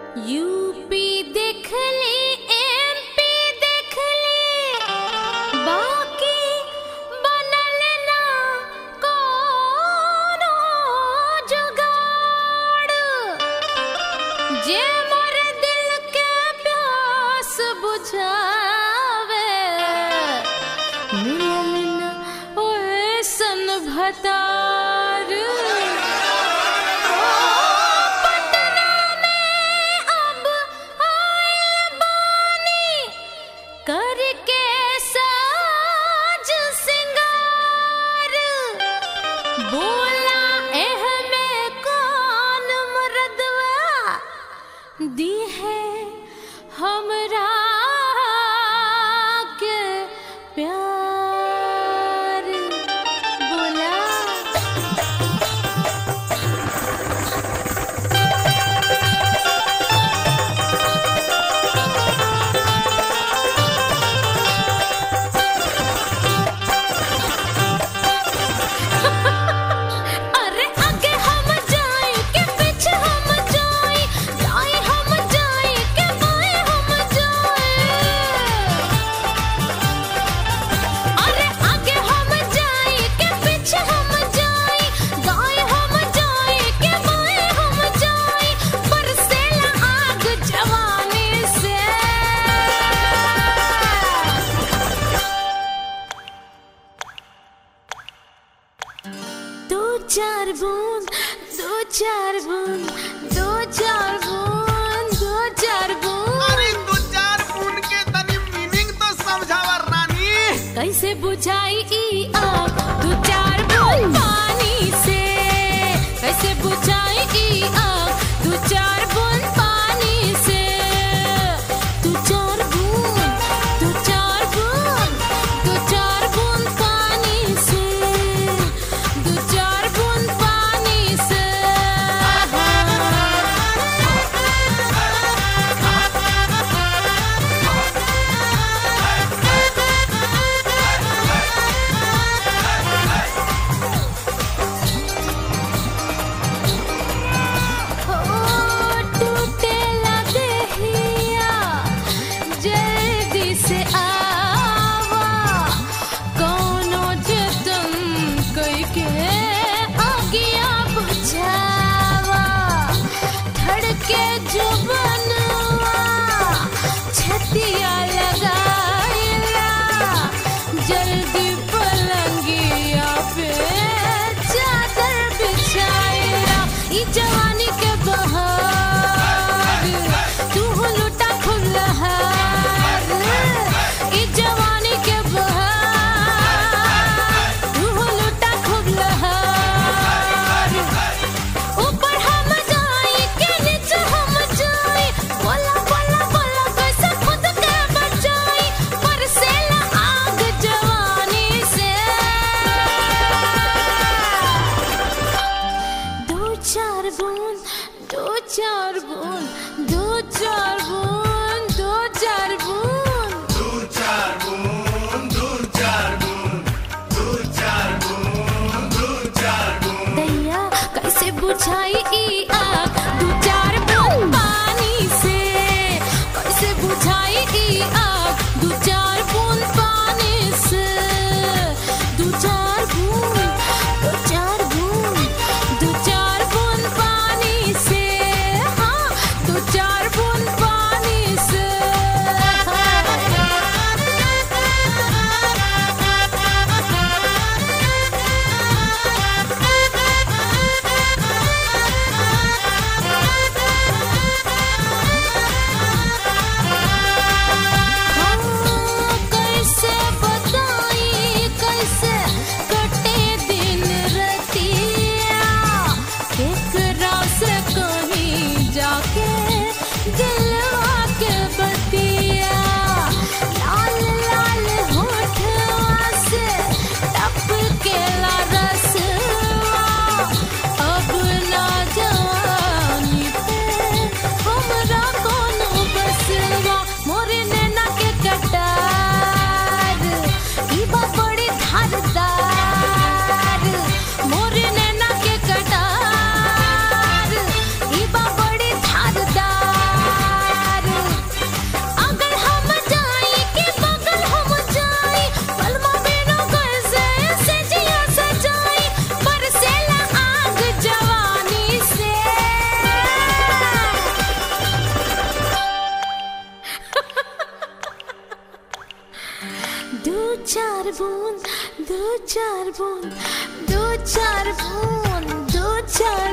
UP देख ली MP देख ली बाकी बनल ना कोनो जुगाड़ जे मोर दिल के प्यास बुझावे मिलल ना ओसन भतार ओ पटना में अब आइल बानी करके साज सिंगार बोला एह में कौन मर्दवा दी है हमरा के प्यार बोला अरे आगे हम जाए के पीछे हम जाए दाएं हम जाए के बाएं हम जाए अरे आगे हम जाए के पीछे हम जाए दाएं हम जाए के बाएं हम जाए बरसेला आग जवानी से दो चार बूंद दो चार बूंद दो चार बूंद दो चार बूंद अरे दो चार बूंद के तनी मीनिंग तो समझावा रानी कैसे बुझाई ई आग दो चार बूंद पानी से कैसे बुझाई ई आग दो चार बूंद पानी से दो चार बूंद दो चार बूंद दो चार बूंद पानी से दो चार बूंद पानी से टूटेला देहिया जल्दी से आवा कोनो जतन कई के आगिया बुझावा धड़के जुबनवा छतिया लगाइला जल्दी पलंगिया पे चादर बिछाइला ई जवानी के बहार तू लुटा खुलहार ई जवानी के बहार तू लुटा खुलहार ऊपर हम जाई के नीचे हम जाई बोला बोला बोला कैसे खुद के बचाई बरसेला आग जवानी से दो चार बूंद दो चार बूंद दो चार बूंद दो चार बूंद दैया कैसे बुझाई ई आग दो चार बूंद पानी से कैसे बुझाई ई आग दो चार बूंद पानी से दो चार बूंद दो चार बूंद दो चार बूंद पानी से हाँ चार बूंद दो चार बूंद दो चार बूंद दो चार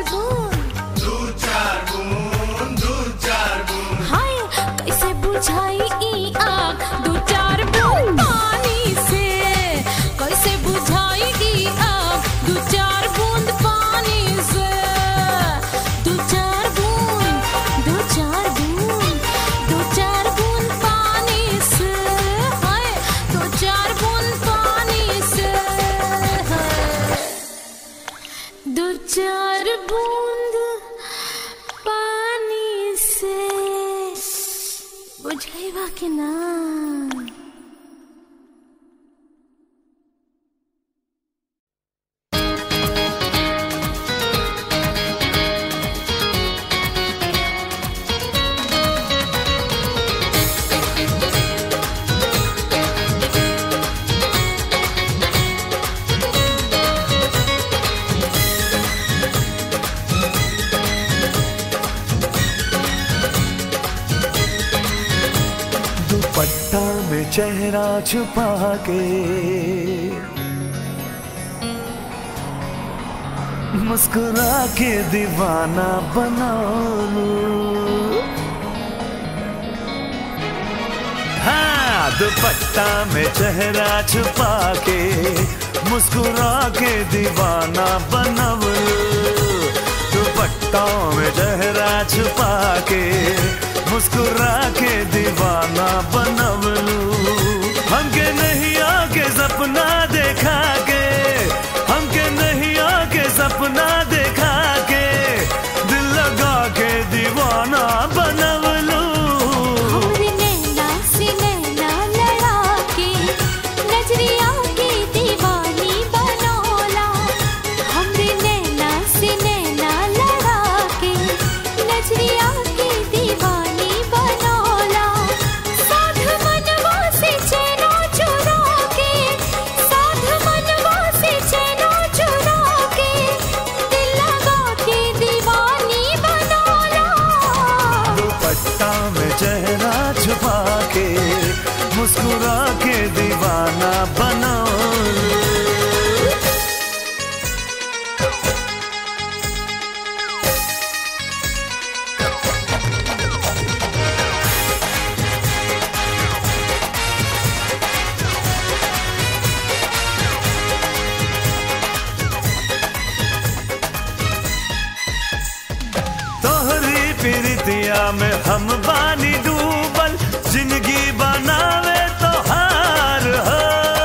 बूंद हाय कैसे बुझाई ई आग दो चार बूंद पानी से कैसे बुझाई ई आग दो चार बूंद पानी से दो चार बूंद दो चार बूंद दो चार बूंद पानी से हाय दो चार बूंद पानी से दो चार बूंद पानी से बुझाइबा के ना दुपट्टा में चेहरा छुपा के मुस्कुरा के दीवाना बना लूं। हाँ दुपट्टा में चेहरा छुपा के मुस्कुरा के दीवाना बनवलू दुपट्टा में चेहरा छुपा के मुस्कुरा के दीवाना बनवलू हमके नहीं आके सपना देखा के हमके नहीं आके सपना देखा के दिल लगा के दीवाना बनवलू हमरे नैना से नैना लड़ा के नजरिया के दीवानी बनौला हमरे नैना से नैना लड़ा के नजरिया के दीवानी बनौला साध मनवा से चैनो चुरा के साध मनवा से चैनो चुरा के दिल लगा के दीवानी बनौला दुपट्टा में चेहरा छुपा के मुस्कुरा के दीवाना बनाओ तोहरी प्रीतिया में हम बानी डूबल जिंदगी बनावे तो हार हो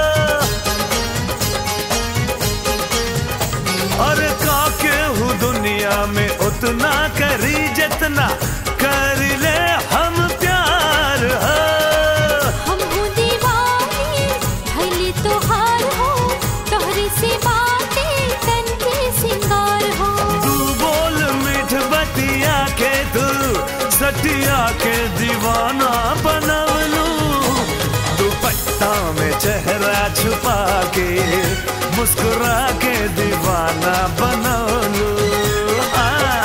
और काके हूँ दुनिया में उतना करी जितना कर ले हम प्यार हो हम हो दीवानी भले तोहार हो तोहरे से बातें तन के सिंगार हो तू बोल मीठ बतिया के तू सटिया के दीवाना बनवलू दुपट्टा में चेहरा छुपा के मुस्कुरा के दीवाना बनवलू आ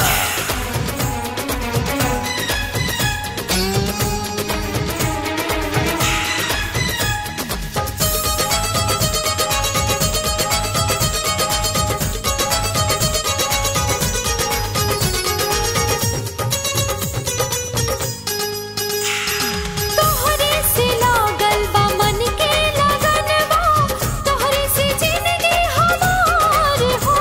तोहरे से लागल बा मन के लगनवा तोहरे से जिंदगी हमार हो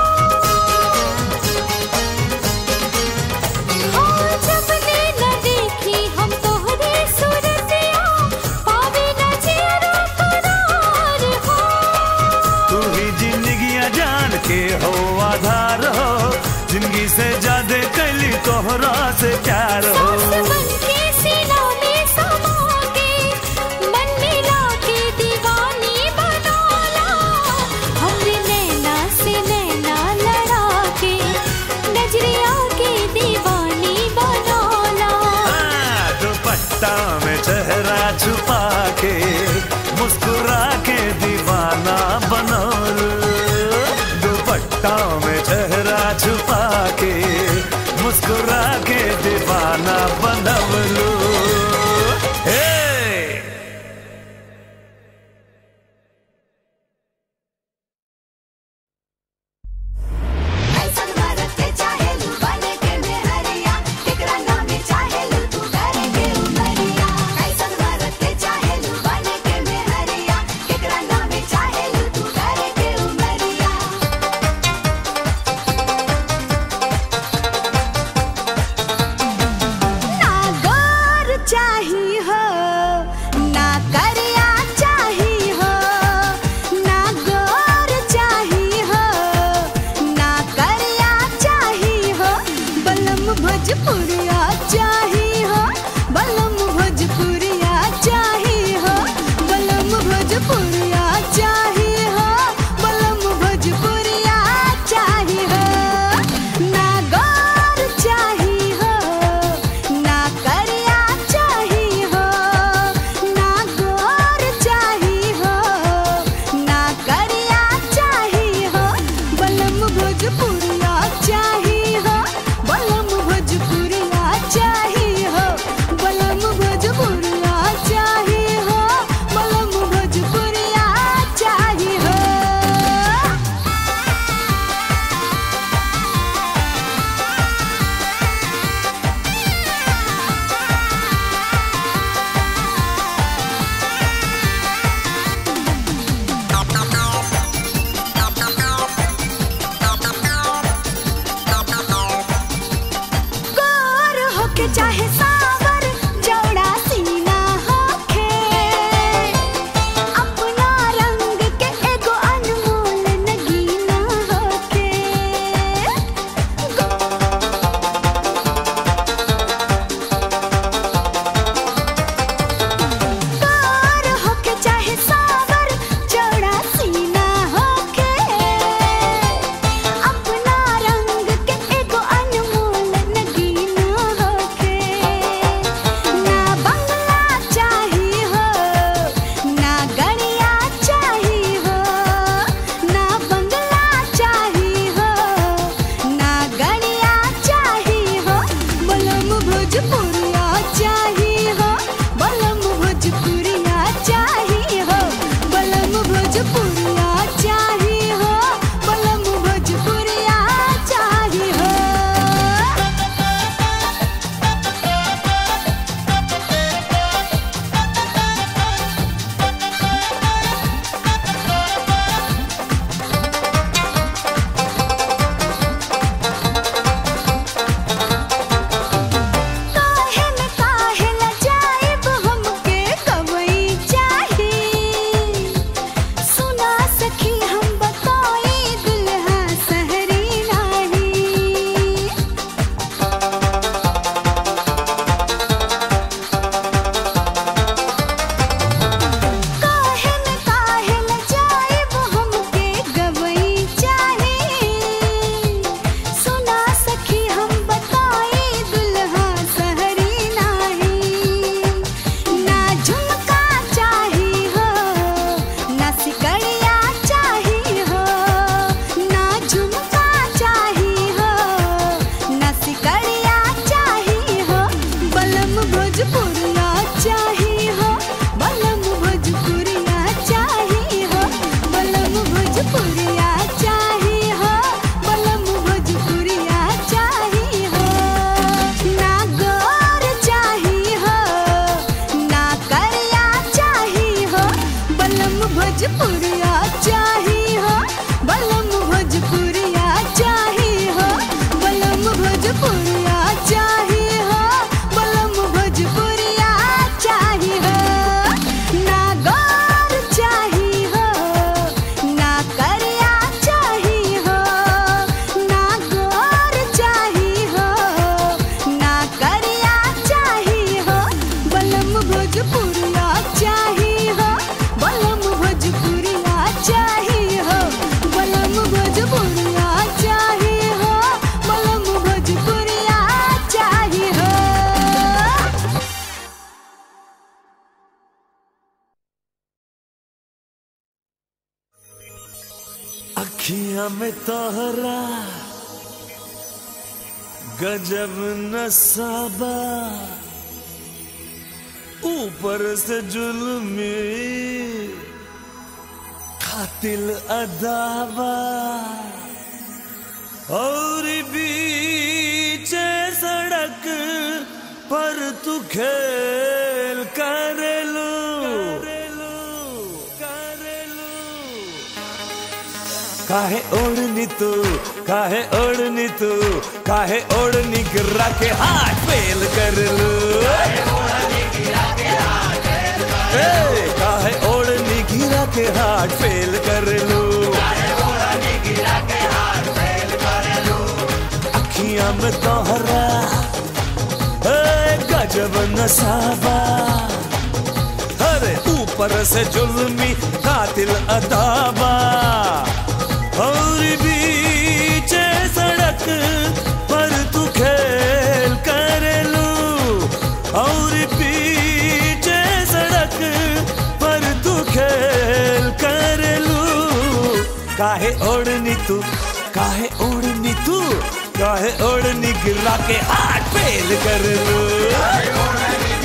हाँ जब ले न देखी हम तोहरे सूरतिया पावे न चेहरा करार हो तू ही जिंदगिया जान के हो आधार हो जिंदगी से ज्यादा कैली तोहरा से प्यार हो सास बन के सीना में समा के मन मिला के दीवानी बनौला हमरे नैना से नैना लड़ा के नजरिया के दीवानी बनौला हाँ, दुपट्टा में चेहरा छुपा के मुस्कुरा के दीवाना बनौलू दुपट्टा में चेहरा छुपा के मुस्कुरा के दीवाना बनवलू हे भोजपुरिया चाही हो बलम भोजपुरिया चाही हो बलम भोजपुरिया चाही हो बलम भोजपुरिया चाही हो ना गौर चाही हो ना करिया चाही हो ना गौर चाही हो ना करिया चाही हो बलम भोजपुरिया चाही हो बलम भोजपुरिया चाही हो बलम भोजपुरिया चाही हो बलम भोजपुरिया चाही हो गोर होके चाहे सावर जौड़ा सीना होखे अपना रंग के एगो अनमोल नगीना होखे गोर होके चाहे सावर जौड़ा सीना होखे अपना रंग के एगो अनमोल नगीना होखे ना बंगला चाही हो ना गड़िया चाही हो ना बंगला चाही हो ना गड़िया चाही हो बलम भोजपुरिया चाही हो बलम भोजपुरिया चाही हो बलम भोजपुरिया चाही हो बलम भोजपुरिया चाही हो काहे न काहे ल जाइब हमके कवई चाही सुना सखी हम बताई दुल्हा सहरी नाही काहे न काहे ल जाइब हमके गवई चाही सुना सखी हम बताई दुल्हा सहरी नाही ना झुमका चाही हो ना सिकड़िया चाही हो ना झुमका चाही हो ना सिकड़िया चाही हो बलम भोजपुरिया चाही हो बलम भोजपुरिया चाही हो बलम भोजपुरिया चाही हो बलम भोजपुरिया चाही हो ना गौर चाही हो ना करिया चाही हो बलम भोजपुरिया चाही हो बलम भोजपुरिया चाही हो बलम भोजपुरिया चाही हो बलम भोजपुरिया चाही हो ना गौर चाही हो ना करिया चाही हो ना गौर चाही हो ना करिया चाही हो बलम भोजपुरिया चाही हो बलम भोजपुरिया चाही हो बलम भोजपुरिया चाही हो बलम भोजपुरिया चाही हो अखियां में तोहरा गजब नसाबा ऊपर से जुल्मी कातिल अदाबा और बीच सड़क पर तू खेल करेलू करेलू काहे ओढ़नी तू काहे ओढ़नी तू काहे ओढ़नी गिरा के हाथ फेल कर लू ए, काहे ओढ़नी गिरा के हाथ फेल कर लू अखियां में तोहरा गजब नसाबा अरे ऊपर से जुल्मी कातिल अदाबा और बीचे सड़क पर तू खेल करेलू और पीछे सड़क पर तू खेल करेलू काहे ओढ़नी तू काहे ओढ़नी तू काहे ओढ़नी गिरा के हाथ फेल कर लू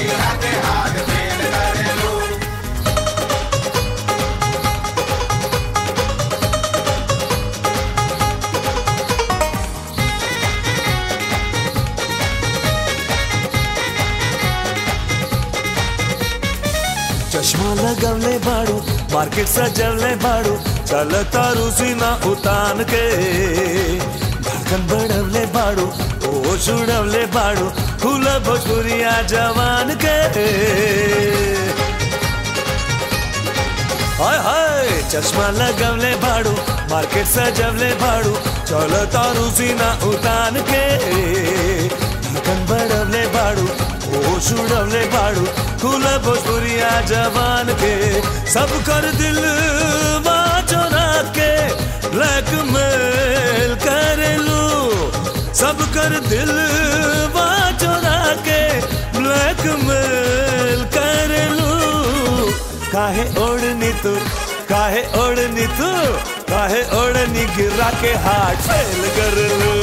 चश्मा लगवले बाड़ू मार्केट सजवले बाड़ू चल तारू सीना उतान के धड़कन बढ़वले बाड़ू ओ छुड़वले बाड़ू फूल भोजपुरिया जवान के हाय हाय चश्मा लगवले बाड़ू मार्केट सजवले बाड़ू चल तारू सीना उतान के धड़कन बढ़वले बाड़ू ओ छुड़वले बाड़ू फूल भोजपुरिया जवान के सब कर दिल चोरा के ब्लैकमेल करेलू सब कर दिल चोरा के ब्लैकमेल करेलू काहे ओढ़नी तू काहे ओढ़नी तू काहे ओढ़नी गिरा के हाथ फेल कर लू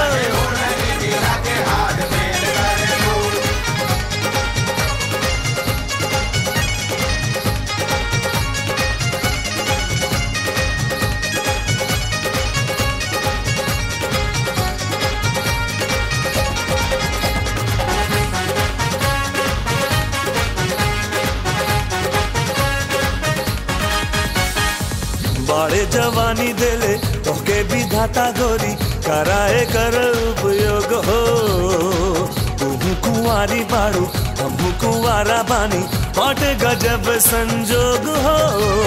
बाड़े जवानी देले तोके भी धाता गोरी कराए कर उपयोग हो तुहू कुंवारी बाड़ू हमू कुंवारा बानी बाटे गजब संजोग हो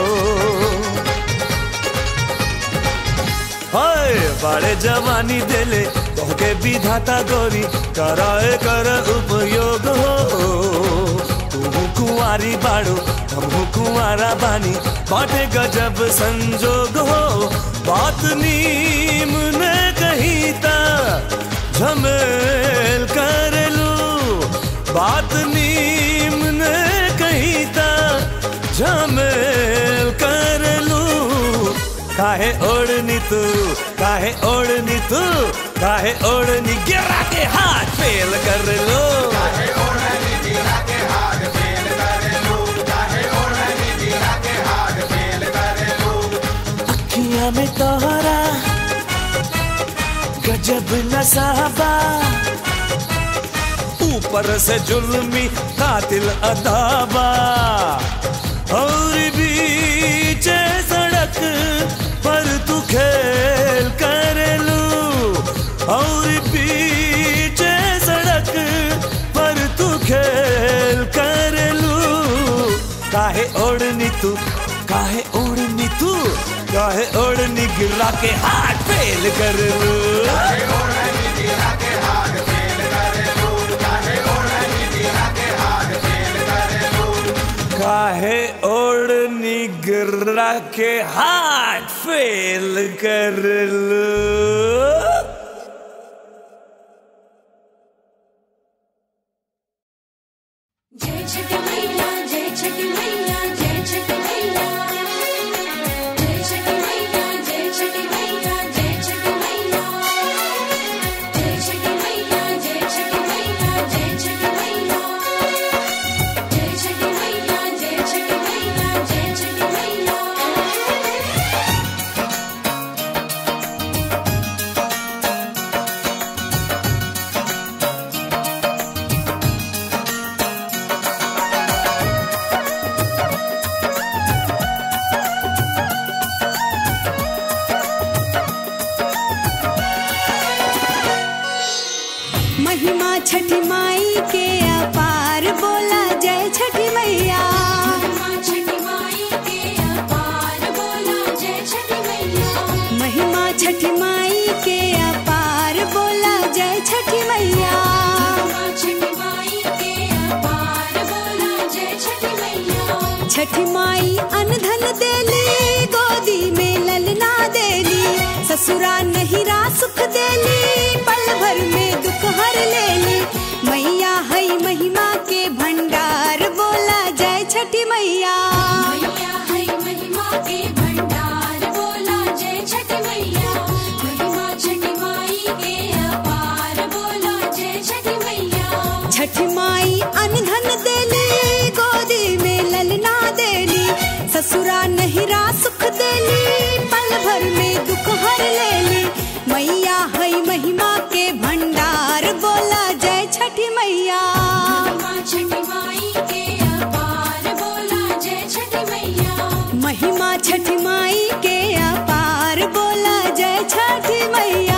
हाय बाड़े जवानी देले तोके भी धाता गोरी कराए कर उपयोग हो तुहू कुंवारी बाड़ू हमहू कुंवारा बानी बाटे गजब संजोग हो बात नीम ने कही ता झमेल कर लू बात नीम ने कही ता झमेल कर लू काहे ओढ़नी तू काहे ओढ़नी तू काहे ओढ़नी गिरा के हाथ फेल कर लो अखियां में तोहरा गजब नसाबा ऊपर से जुल्मी कातिल अदाबा और बीचे सड़क पर तू खेल करेलू और बीचे सड़क पर तू खेल करेलू काहे ओढ़नी तू काहे ओढ़नी तू काहे ओढ़नी गिरा के हाथ फेल कर लू काहे ओढ़नी गिरा के हाथ फेल कर लू जय छठी मैया जय छठी मैया जय छठी मैया जय छठी मैया जय छठी मैया जय छठी मैया जय छठी मैया जय छठी मैया जय छठी मैया जय छठी मैया जय छठी मैया जय छठी मैया महिमा छठी माई के अपार बोला जय छठी मैया माँ छठी माई के अपार बोला जय छठी मैया महिमा छठी माई के अपार बोला जय छठी मैया माँ छठी माई के ससुरा नहीं रा सुख देली पल भर में दुख हर लेली मैया है महिमा के भंडार बोला जय छठी मैया मैया है महिमा के भंडार बोला जय छठ मैया महिमा छठी माई के अपार बोला जय छठ मैया छठी माई अनधन देली गोदी में ललना देली ससुरा नहीं रा सुख देली पल भर में दुख हर लेली मैया है महिमा के भंडार बोला जय छठी मैया महिमा छठी माई के अपार बोला जय छठ मैया महिमा छठी माई के अपार बोला जय छठी मैया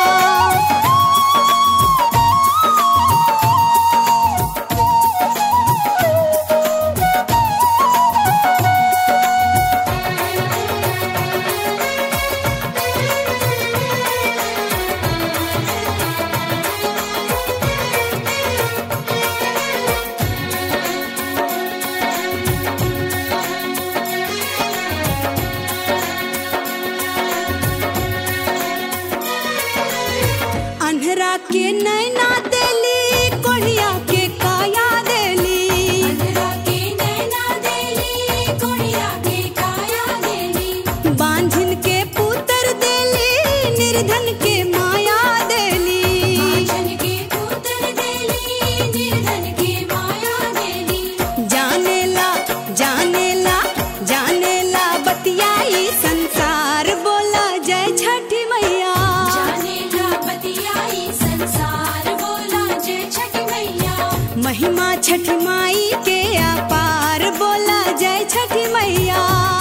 अन्हरा के नैना देली कोढ़िया के काया देली अंधरा के नैना देली कुड़िया के काया देली बांझिन के पुत्र देली निर्धन के माया देली जन के पुत्र देली निर्धन के माया देली जानेला जानेला जानेला बतियाई संसार बोला जय छठी मैया जाने ला बतियाई संसार बोला जय छठ मैया महिमा छठी माई के अपार बोला जय छठी मैया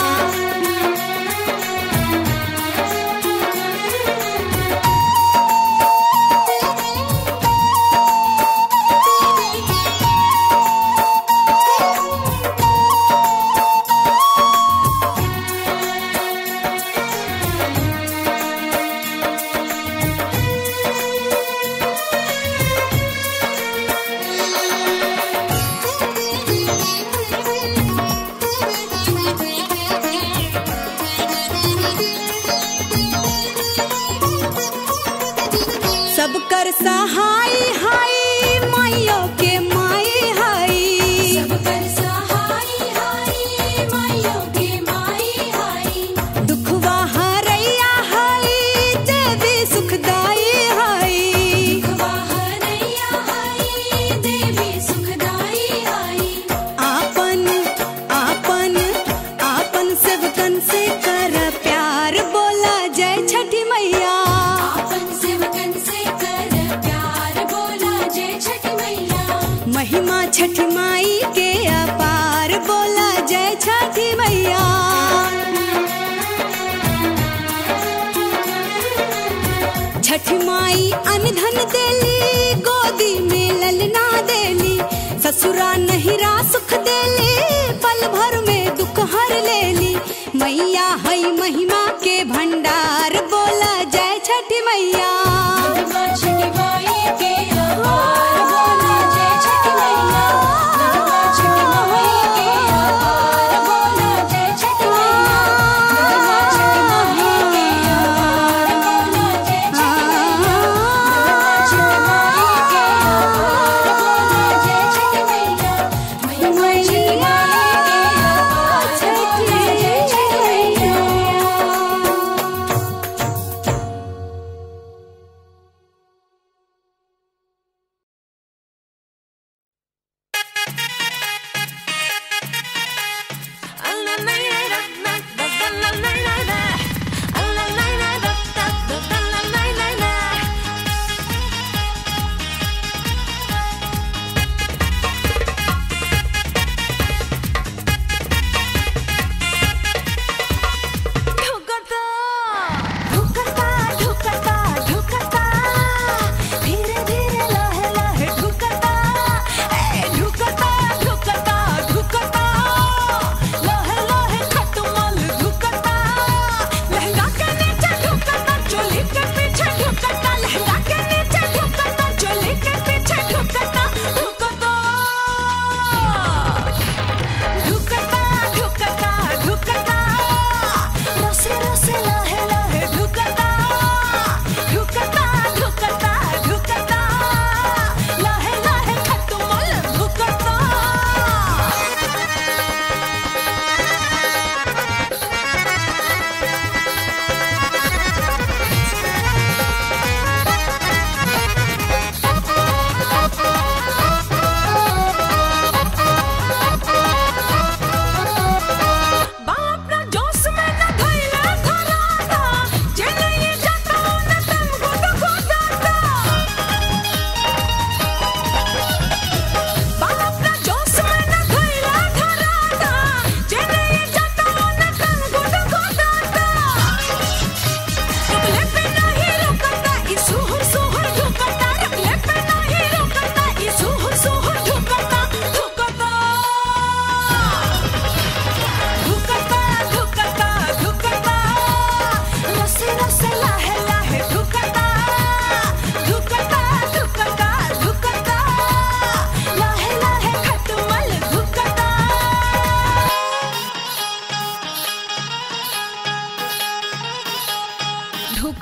सब कर सहाय हाय माइयो के माई हाय सब कर सहाय हाय माइयों के माई हाय दुखवा हरैया हाय देवी सुखदाई हाय हरैया हाय देवी सुखदाई हाय आपन आपन आपन सेवकन से कर प्यार बोला जय छठी मैया आपन सेवकन से कर प्यार बोला जय छठ मैया महिमा छठी माई के अपार बोला जय छठी मैया छठी माई अनधन देली गोदी में ललना देली ससुरा नहीं रा सुख देली पल भर में दुख हर लेली मैया है महिमा के भंडार बोला जय छठी मैया महिमा छठी माई के अपार बोला जय छठ मैया महिमा छठी माई के अपार बोला जय छठ मैया महिमा छठी माई के अपार बोला जय छठ मैया महिमा छठी माई के अपार बोला जय छठ मैया महिमा छठी माई के अपार बोला जय छठ मैया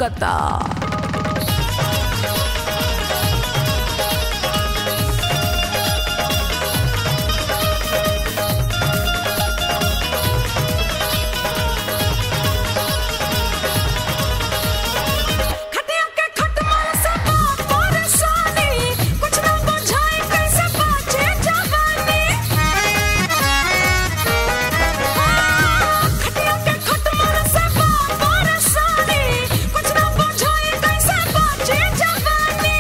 ढुकता खटिया के खटमल से बात परेशानी कुछ ना बुझाए कैसे बाचे जवानी खटिया के खटमल से बात परेशानी कुछ ना बुझाए कैसे बाचे जवानी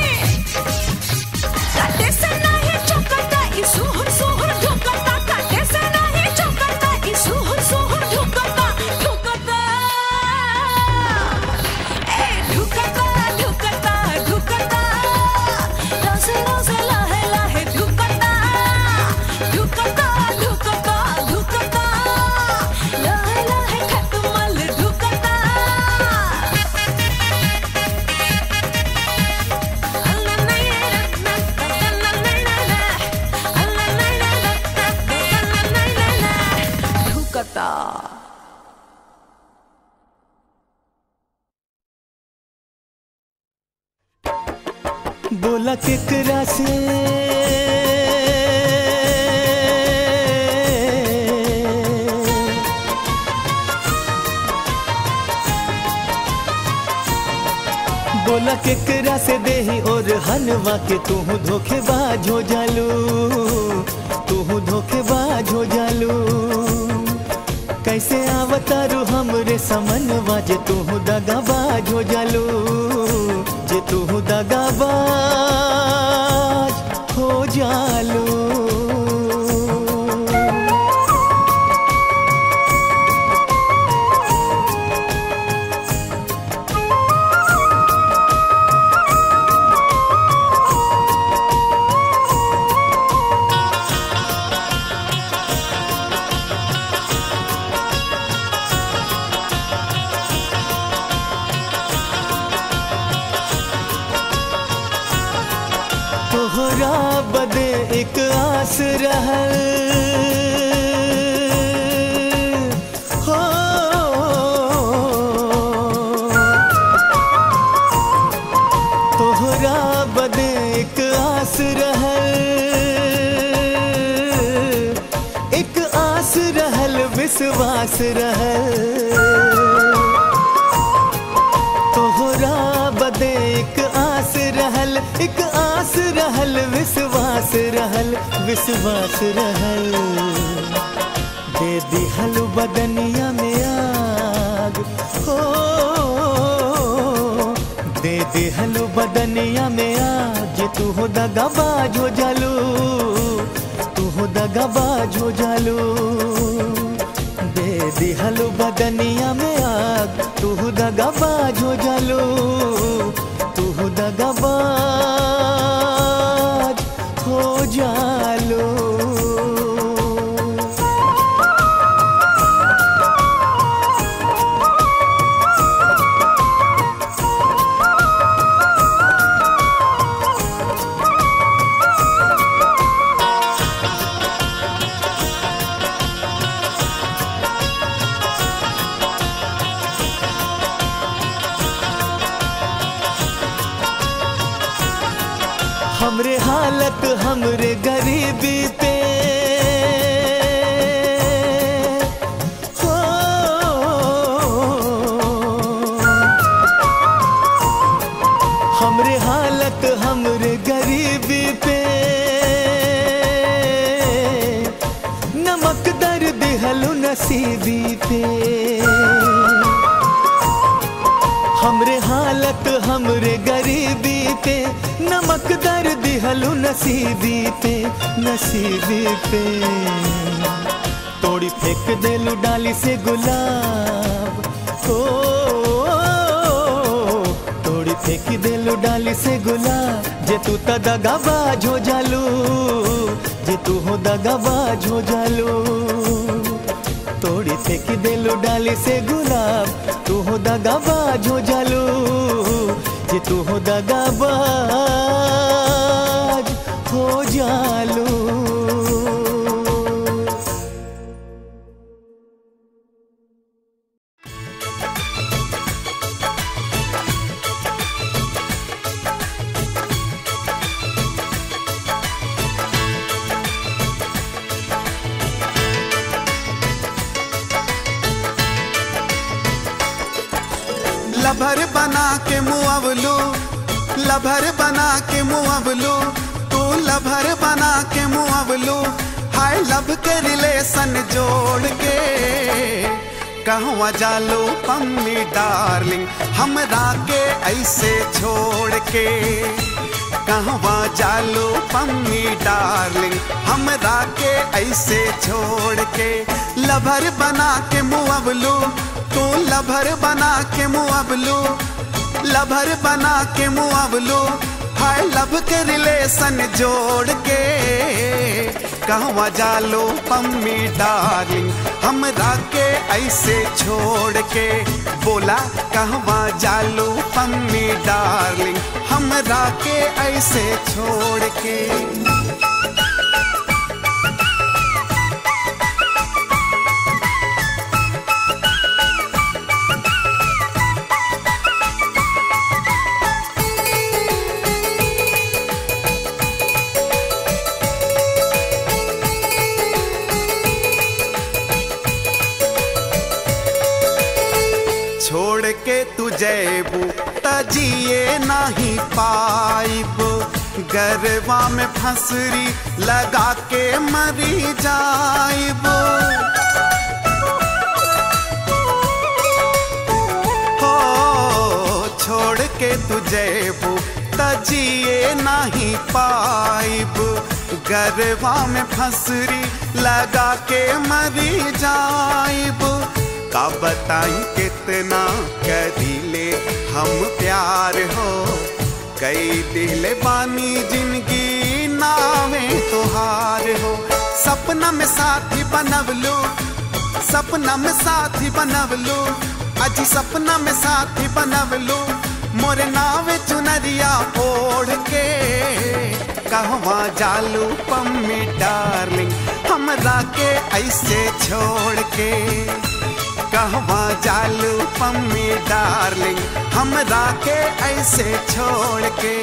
काटे से नहीं चुकता ई सुहुर सुहुर ढुकता काटे से नहीं चुकता ई सुहुर सुहुर ढुकता ढुकता ए ढुकता ढुकता ढुकता रोसे रोसे लाहे लाहे ढुकता ढुकता ढुकता ढुकता लाहे लाहे खटमल ढुकता ढुकता बोला केकरा से बोला केकरा से देही और हलवा के तू धोखेबाज हो जालू तू धोखेबाज हो जालू कैसे आवतारू हमरे समनवा जे तू दगाबाज हो जालू जे तू दगाबाज हो जालू तोहरा बदे एक आस रहल हो तोहरा बदे एक आस रहल एक आस रहल विश्वास रहल तोहरा बदे एक आस रहल एक आस रहल विश्वास रहल विश्वास रहल दे दिहल बदनिया में आग हो दे दिहल बदनिया में आग जे तू हो दगाबाज हो जालू तू हो दगाबाज हो जालू दे दिहल बदनिया में आग तू दगाबाज हो जालू तू दगाबाज हो जालू हमरे हालत हमरे गरीबी पे हो हमरे हालत हमरे गरीबी पे नमक दर दिहलु नसीबी पे हमरे हालत हमरे गरीबी पे नमक दर दिहलु नसीबी पे नसीबी पे तोड़ी फेंक देलू डाली से गुलाब हो तोड़ी फेंक देलू डाली से गुलाब जे तू त दगाबाज हो जालू जे तू हो दगाबाज हो जालू तोड़ी फेंक देलू डाली से गुलाब तू हो दगाबाज हो जालू जे तू हो दगाबाज हो जालू लभर बना के मुअवलू लभर बना के मुअवलू तू लभर बना के मुअवलू हाय लब के रिलेशन जोड़ के कहवा जालो पम्मी डार्लिंग हमरा के ऐसे छोड़ के कहवा जालो पम्मी डार्लिंग हमरा के ऐसे छोड़ के लभर बना के मुअवलू तू लभर बना के मुअवलू लभर बना के मुअवलू हाय लब के रिलेशन जोड़ के कहवा जालो पम्मी डार्लिंग हमरा के ऐसे छोड़ के बोला कहवा जालो पम्मी डार्लिंग हमरा के ऐसे छोड़ के छोड़ के तू जैबू तजिए नहीं पाइब गरबा में फंसरी लगा के मरी जाइब हो छोड़ के तू जैबू तजिए नहीं पाइब गरबा में फंसरी लगा के मरी जाइब का बताई कितना करीले हम प्यार हो कई दिल बानी जिंदगी नावे तुहार हो सपना में साथी बनवलू सपना में साथी बनवलू अजी सपना में साथी बनवलू मोरे नावे चुनरिया ओढ़ के कहवा जालू पम्मी डार्लिंग हमरा के ऐसे छोड़ के कहवा जालू पम्मी डार्लिंग हमरा के ऐसे छोड़ के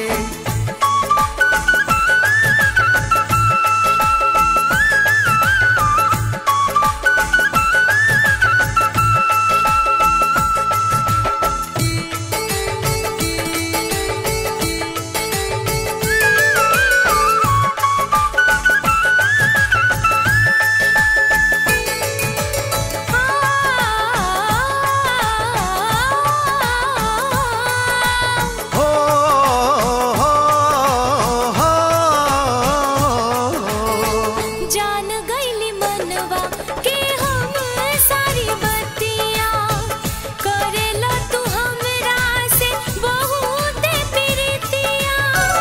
हो हो हो जान गईली मनवा के हम सारी बतिया करेला तू हमरा से बहुत प्रीतिया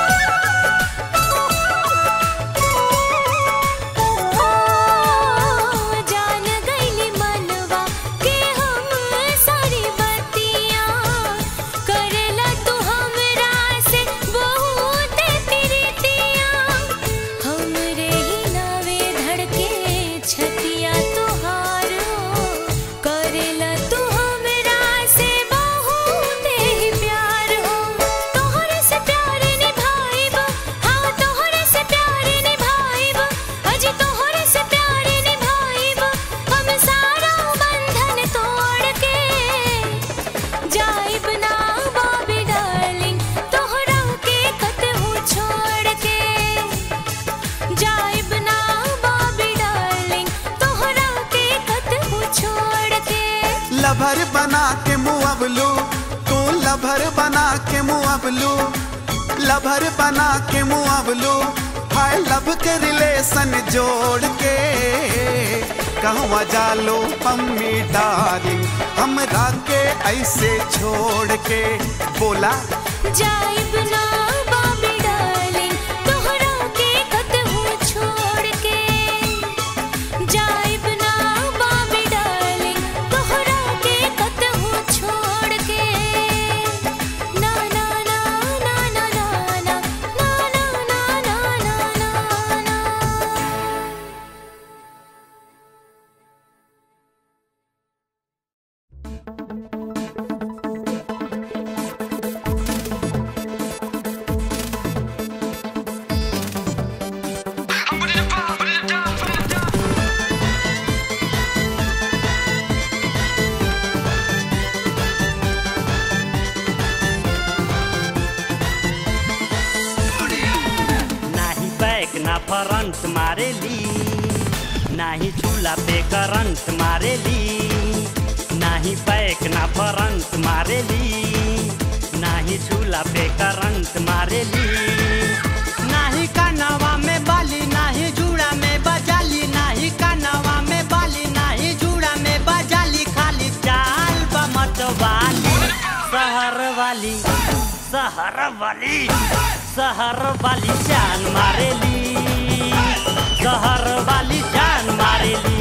ओ जान गईली मनवा के हम सारी बतिया करेला तू हमरा से बहुत प्रीतिया हमरे ही नावे धड़के छतिया तुहार हो करेला तू हमरा से बहुत ही प्यार हो तोहरे से प्यार निभाइब हाँ तोहरे से प्यार निभाइब अजी तोहरे से प्यार निभाइब हम सारा बंधन तोड़ के जाइब ना बाबी डार्लिंग तोहरा के कतहु छोड़ के जाइब ना बाबी डार्लिंग तोहरा के कतहु छोड़ के लभर बना के मुअवलू तू लभर बना के मुअवलू लभर बना के मुअवलू हाय लब के रिलेशन जोड़ के कहवा जालो पम्मी डार्लिंग हमरा के ऐसे छोड़ के बोला जाइब ना बाबी डार्लिंग तोहरा के कतहु छोड़ के जाइब ना बाबी डार्लिंग तोहरा के कतहु छोड़ के ना ना ना ना ना ना ना ना ना ना ना ना ना हाँ फरंट मारेली नाही चूल्हा पे करंट मारेली नाही पैक ना फरंट मारेली नाही चूल्हा पे करंट मारेली नाही कानवा में बाली नाही जूड़ा में बजाली नाही कानवा में बाली नाही जूड़ा में बजाली खाली चाल बमत वाली शहर वाली शहर वाली शहर वाली जान मारेली शहर वाली जान मारेली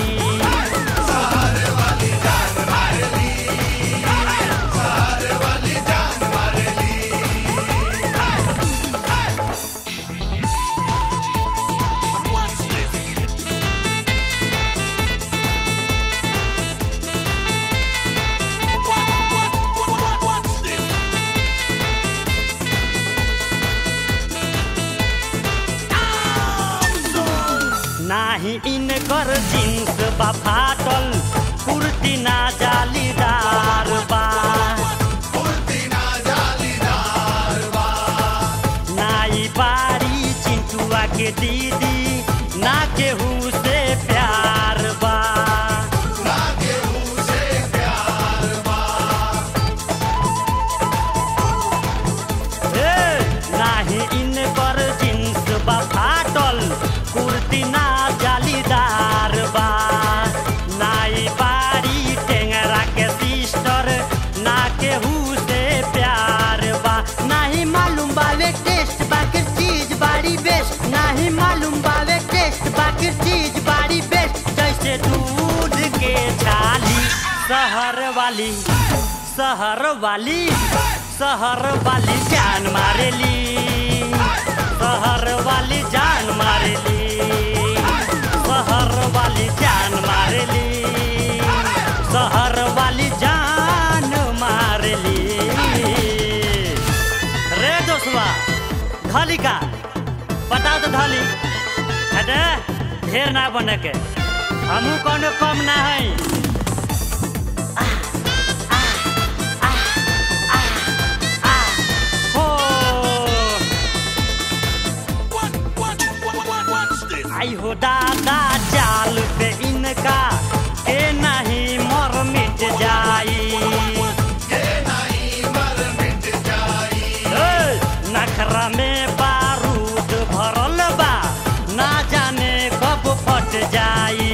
नाही इनकर जीन्स बा फाटल कुर्ती ना जालीदार बा नाई बारी चिंटुआ के दीदी ना केहू से प्यार बा ए, नाही इनकर जीन्स बा फाटल कुर्ती ना जालीदार बा नाई बारी टेंगरा के सिस्टर ना केहू से प्यार बा नाही मालूम बावे टेस्ट बाकी चीज बारी बेस्ट नाही मालूम बावे टेस्ट बाकी चीज बारी बेस्ट जैसे दूध के छाली शहर वाली शहर वाली शहर वाली जान मारेली शहर वाली जान मारेली शहर वाली जान मारेली शहर वाली जान मारेली रे दोस्तवा धली का बताओ तो धली हटे ढेर ना बने के हमू कोनो कम ना है हो आई हो दादा चाल पे इनका के नहीं मर मिट जाई ए, नखरा में बारूद भरल बा ना जाने कब फट जाई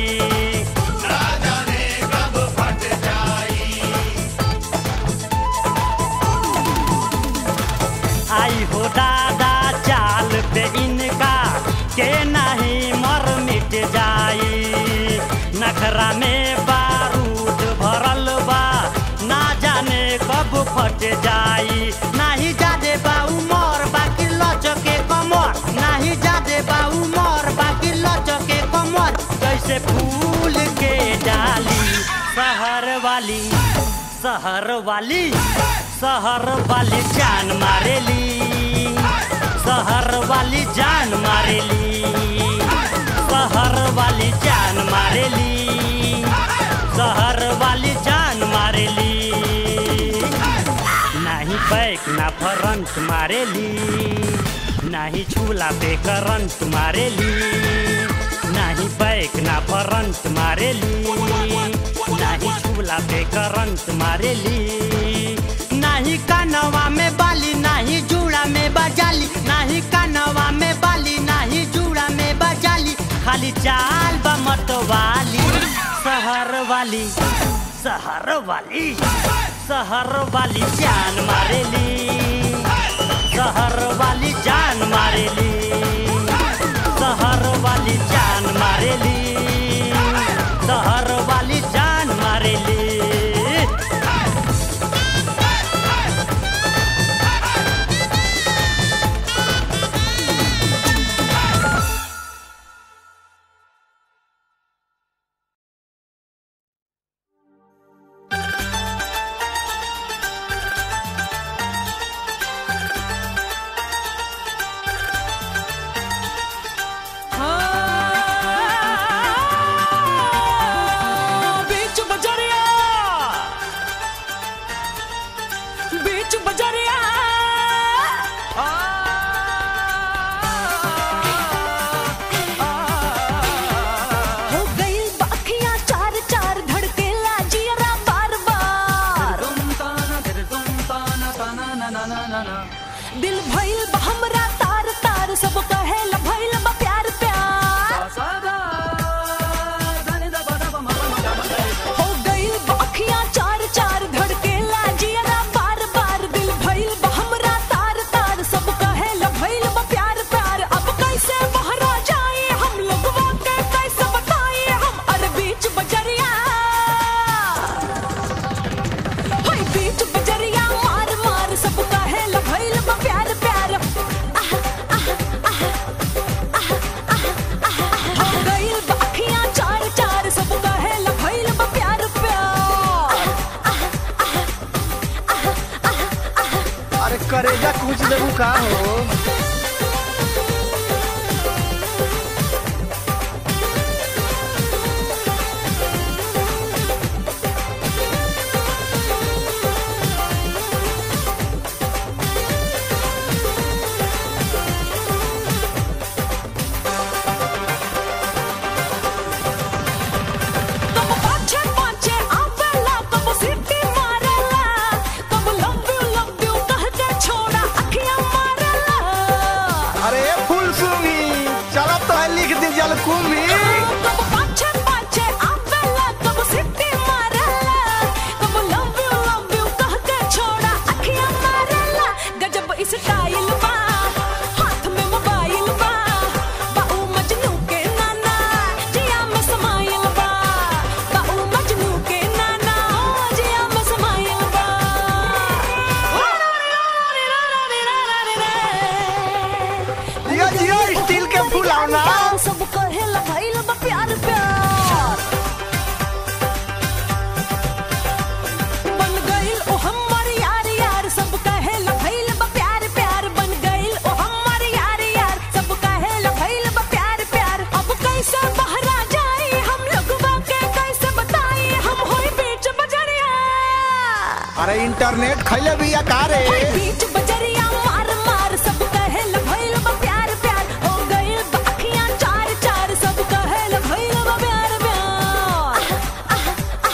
आई हो दादा चाल पे इनका के नहीं मर मिट जाई नखरा में बारूद भरल बा ना जाने कब फट जाई नाही जादे बा उमर बाकी लचके कमर नाही जादे बा उमर बाकी लचके कमर जैसे फूल के डाली शहर वाली शहर वाली शहर वाली जान मारेली शहर वाली जान मारेली शहर वाली जान मारेली शहर वाली जान मारेली नाही बैक ना फ्रंट मारेली नाही झूला पे करंट मारेली नाही बैक ना फ्रंट मारेली नाही झूला पे करंट मारेली नाही कानवा में बाली नाही जूड़ा में बजाली नाही कानवा में बाली नाही जूड़ा में बजाली खाली चाल बमत वाली शहर वाली शहर वाली शहर वाली जान मारेली शहर वाली जान मारेली शहर वाली जान मारेली शहर वाली जान मारेली हो का हो कब पाछे पाछे आवेला कब सीटी मारेला कब लव यू लव यू कह के छोड़ा अखियां मारेला अरे फुल सुंगी चलो तो है लिख दी जल कुंभी कब पाछे पाछे आवेला कब सीटी मारेला कब लव यू लव यू कह के छोड़ा अखियां मारेला गजब स्टाइल बा हाथ में मोबाइल बा बाऊ मजनू के नाना जिया में समाइल बा बाऊ मजनू के नाना जिया में समाइल बा जियो जियो स्टील के फुलावना सब कहेला भइल बा प्यार प्यार बन गइल ओ हमर यार यार सब कहेला भइल बा प्यार प्यार बन गइल ओ हमर यार यार सब कहेला भइल बा प्यार प्यार अब कैसे बहरा जाई हम लोगवा के कैसे बताई हम होई बीच बजरिया अरे इंटरनेट खैले भी अकारे होई बीच बजरिया मार मार सब कहेला भइल बा प्यार प्यार हो गइल बा अखियां चार चार सब कहेला भइल बा प्यार प्यार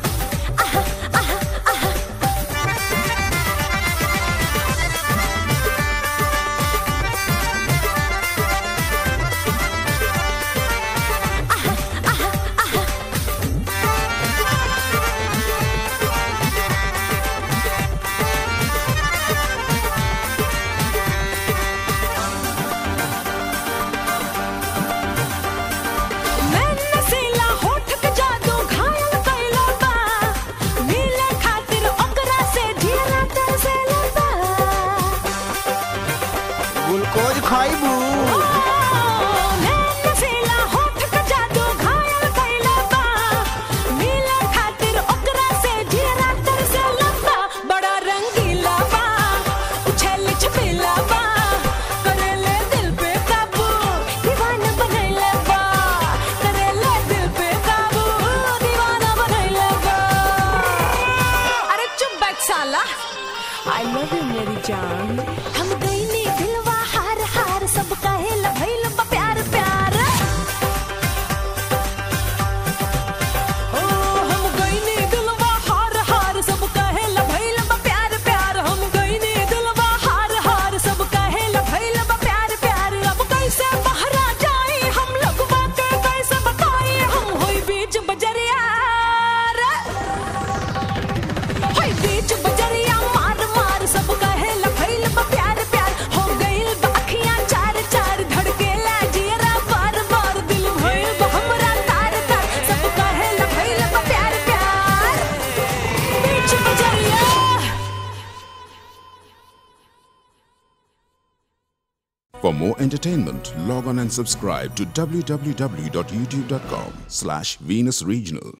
मैं नसीला होठ के जादू घायल कइला बा मिले खातिर ओकरा से ढेरा तरसेला बा ग्लूकोज खाइबू मैं नसीला होठ के जादू घायल कइला बा मिले खातिर ओकरा से ढेरा तरसेला बा बड़ा रंगीला बा उछल छपेला बा करेले दिल पे काबू दीवाना बनैला बा करेले दिल पे काबू दीवाना बनैला बा अरे चुप बैठ साला आई लव यू मेरी जान हम गईनी दिलवा हार हार सब कहेला भइल बा प्यार प्यार ओ हम गईनी दिलवा हार हार सब कहेला भइल बा प्यार प्यार हम गईनी दिलवा हार हार सब कहेला भइल बा प्यार प्यार अब कैसे बहरा जाई हम लोग बातें कैसे बताई हम होई बीच बजरिया रे। होई बीच बजरिया मार मार सब कहेला भइल बा प्यार प्यार हो गइल बा अखियां चार चार धड़केला जियरा बार बार दिल भइल बा हमरा तार तार सब कहेला भइल बा प्यार प्यार बीच बजरिया For more entertainment, log on and subscribe to www.youtube.com slash Venus Regional.